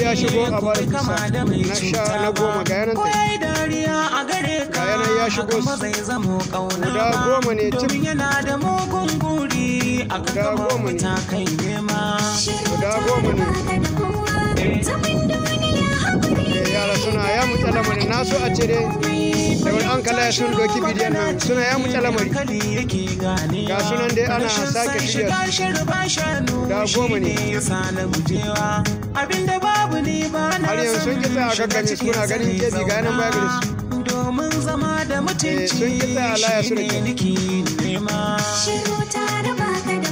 ya shigo a bar bisa na sha na goma ga yanan ta dariya a gare ka ga yanan ya shigo ba zai zamo kauna guda goma ne cif domin yana da mugun guri a Guda kan goma ne. ta kai nema guda goma ne Eh, yara suna ya mutsa lamari na so a ce dai da wani an kala sun doki bidiyon nan suna ya mutsa lamari hankali yake gane Ga sunan dai ana sake shirya su. Da goma ne. abinda babu ne ba na Har yanzu sun ki tsaya a gaggame su, kuna ganin keji ga yanan baya gare su. domin zama da mutunci sun ki tsaya a laya su da shine kyau. nake nema Shiru ta raba ka